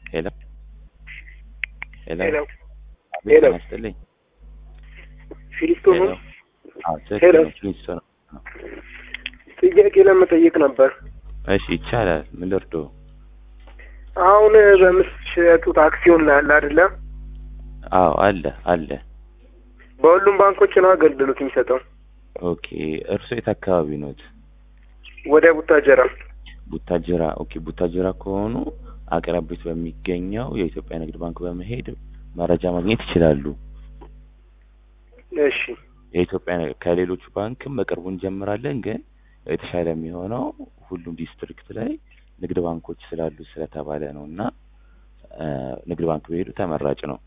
ሄሎ ሄሎ ሄሎ አቤት ሄሎ። ጤና ይስጥልኝ። ፊሊስቶን ሄሎ ነው። አዎ ትክክል ሄሎ። ነው። ፊሊስቶን ነው። ጥያቄ ለመጠየቅ ነበር። እሺ ይቻላል። ምን ልርዶ? አሁን በምትሸጡት አክሲዮን ላይ አለ አይደለ? አዎ አለ አለ። በሁሉም ባንኮች ነው አገልግሎት የሚሰጠው። ኦኬ እርሶ የት አካባቢ ኖት? ወደ ቡታጀራ። ቡታጅራ። ኦኬ ቡታጅራ ከሆኑ አቅራቢት በሚገኘው የኢትዮጵያ ንግድ ባንክ በመሄድ መረጃ ማግኘት ይችላሉ። እሺ የኢትዮጵያ ንግድ ከሌሎቹ ባንክም በቅርቡ እንጀምራለን፣ ግን የተሻለ የሚሆነው ሁሉም ዲስትሪክት ላይ ንግድ ባንኮች ስላሉ ስለተባለ ነው እና እ ንግድ ባንክ ቢሄዱ ተመራጭ ነው።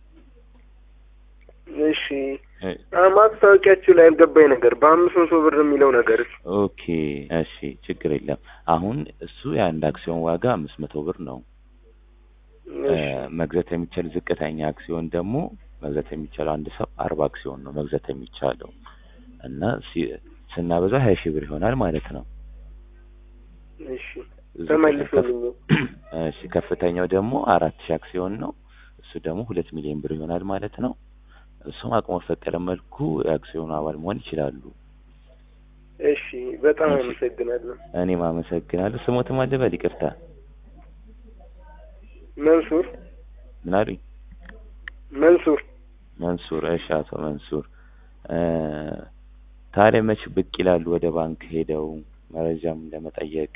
እሺ አ- ማስታወቂያችሁ ላይ ያልገባኝ ነገር በአምስት መቶ ብር የሚለው ነገር ኦኬ እሺ፣ ችግር የለም። አሁን እሱ የአንድ አክሲዮን ዋጋ አምስት መቶ ብር ነው። እ እሺ መግዛት የሚቻል ዝቅተኛ አክሲዮን ደግሞ መግዛት የሚቻለው አንድ ሰው አርባ አክሲዮን ነው መግዛት የሚቻለው እና ሲ- ስናበዛ ሀያ ሺህ ብር ይሆናል ማለት ነው። እሺ ዝቅተኛ ተመልሶልኝ ከፍ- እሺ ከፍተኛው ደግሞ አራት ሺህ አክሲዮን ነው። እሱ ደግሞ ሁለት ሚሊዮን ብር ይሆናል ማለት ነው። እሱም አቅሞ በፈቀደ መልኩ የአክሲዮኑ አባል መሆን ይችላሉ። እሺ በጣም እሺ። አመሰግናለሁ። እኔም አመሰግናለሁ። ስሞትም አልበል ይቅርታ። መንሱር ምን አሉኝ? መንሱር መንሱር። እሺ አቶ መንሱር እ ታዲያ መች ብቅ ይላሉ ወደ ባንክ ሄደው መረጃም ለመጠየቅ?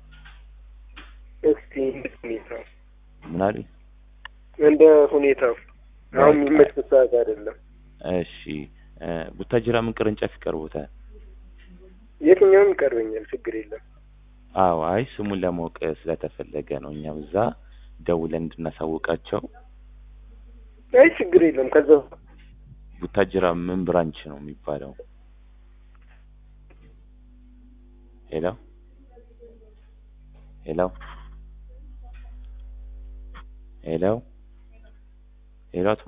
እስቲ እንደ ሁኔታው ምን አሉኝ? እንደ ሁኔታው አሁን የሚመች ሰዓት አይደለም። እሺ እ ቡታጅራ ምን ቅርንጫፍ ይቀርቦታል? የትኛውም ይቀርበኛል፣ ችግር የለም። አዎ አይ ስሙን ለማወቅ ስለተፈለገ ነው። እኛም እዛ ደውለን እንድናሳውቃቸው። አይ ችግር የለም። ከዛ ቡታጅራ ምን ብራንች ነው የሚባለው? ሄሎ ሄሎ ሄሎ ሄሎ አቶ